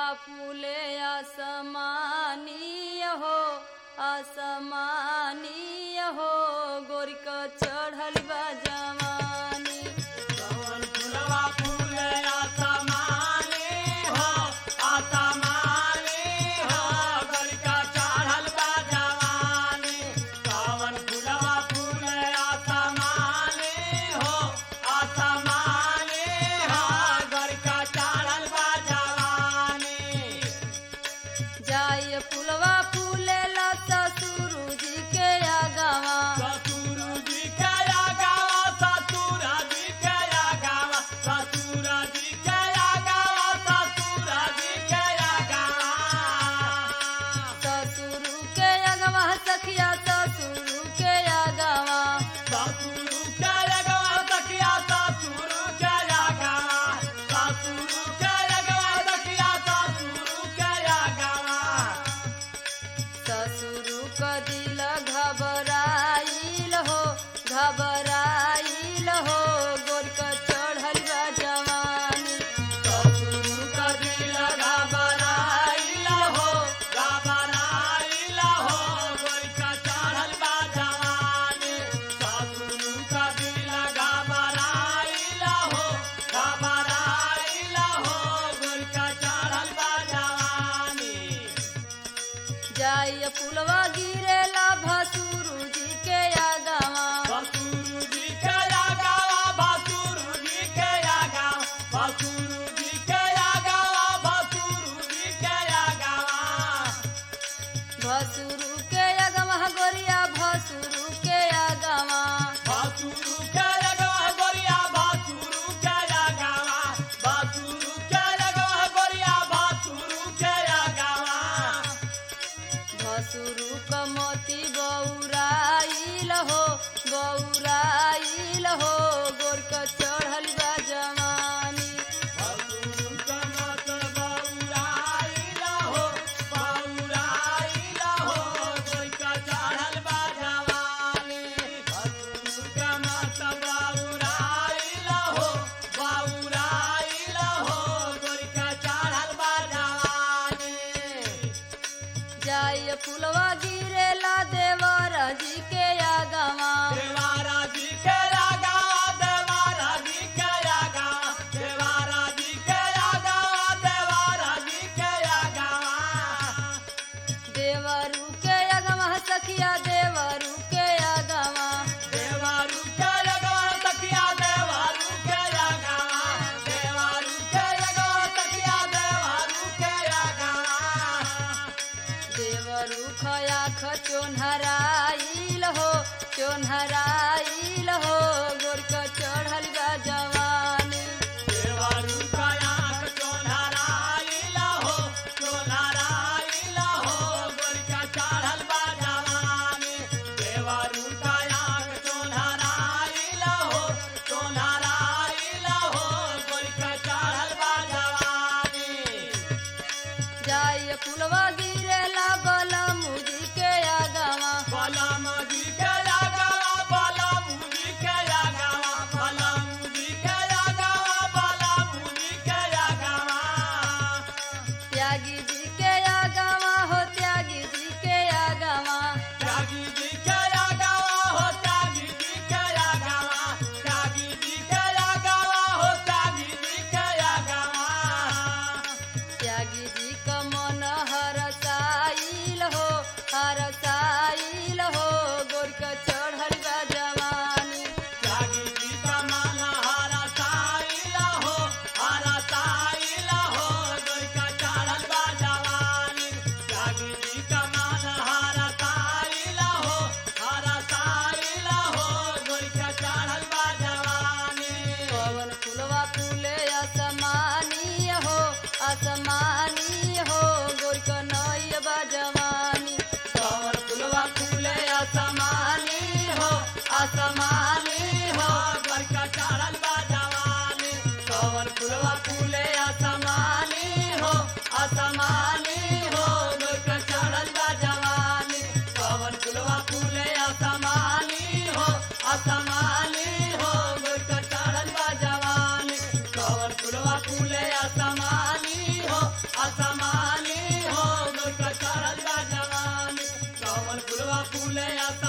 फूले असमानीय हो असमानीय हो गोरिक चढ़ल बा जवानी कवन फुलवा फूले आसमानी हो आसमानी हो गलका चढ़ल बा जवानी कवन फुलवा फूले आसमानी हो आसमानी हो गलका चढ़ल बा जवानी जाय फुलवा फूले ला ससुरु जी के आगवा ससुर जी के आगावा ससुर जी के आगावा ससुर जी के आगावा ससुर जी के आगावा ससुरु के आगवा सखिया ससुरु के आगवा ससुर के आगावा सखिया ससुर के आगावा ससुर के आगावा सखिया ससुर के आगावा ससुरु क दिल घबराइल हो घबराइल हो गोरक चढ़ल बा जवानी ससुर का दिल घबराइल हो घबराइल हो गोरिका चढ़ल बा जवानी ससुर का दिल घबराइल हो घबराइल हो गोरिका चढ़ल बा जवानी जाय फुलवा गिरेला भसुरु जी के आगवा बसुरु जी के आगावा बसुरु जी के आगावा बसुरु जी के आगावा बसुरु जी के आगावा भसुरु के आगवा गोरिया भसुरु के आगवा बासुरु के लगवा गोरिया बासुरु के लगावा बासुरु के लगवा गोरिया बासुरु के लगावा भसुरु क मोती बौराइल हो बौराइल हो गोरक चढ़ल बा जवानी बासुरु के मत बौराइला हो बौराइला हो कोई का चढ़ल बा जवानी बासुरु के मत बौराइला हो बौराइला हो कोई का चढ़ल बा जवानी जाय फुलवा गिरेला देवर जी के आगवा देवारा जी के आगा देवारा जी के आगा देवारा जी के आगा देवारा जी के आगा देवरु के आगवा सखिया देवरु के आगवा देवारू के आगा तकिया देवारू के आगा देवारू के आगा तकिया देवारू के आगा देवरु खया चोन्हराइल हो चोन्हराइल हो गोरक चढ़ल बा जवानी देवारू का आँख चोनहराइला हो चोनहराइला हो गोरिका चढ़ल बा जवानी देवारू का आँख चोनहराइला हो चोनहराइला हो गोरिका चढ़ल बा जवानी जाय फुलवा गिरेला बलमुजी के आगवा बलम जी के आगावा बलम जी के आगावा बलम जी के आगावा बलम जी के आगावा त्यागी जी के आगवा हो त्यागी जी के आगवा त्यागी जी के आगावा हो त्यागी जी के आगावा त्यागी जी के आगावा हो त्यागी जी के आगावा त्यागी जी क मन हरसाइल हो हरसाइल हो गोरक चढ़ल बा जवानी त्यागी जी का मन हरा साइला हो हरा साइला हो गोरिका चढ़ल बा जवानी त्यागी जी का मन हरा साइला हो हरा साइला हो गोरिका चढ़ल बा जवानी पवन फुलवा फूले असमानी हो असमानी हो गोरक नय बा जवानी कवर फुलवा फूले असमानी हो असमानी हो गोरिका चढ़ल बा जवानी कवर फुलवा फूले असमानी हो असमानी हो गोरिका चढ़ल बा जवानी कवर फुलवा फूले असमानी हो असमानी हो गोरिका चढ़ल बा जवानी कवर कमल फुलवा फूले असमानी हो असमानी हो गोरका चढ़ल बा जवानी कमल फुलवा फूले असमानी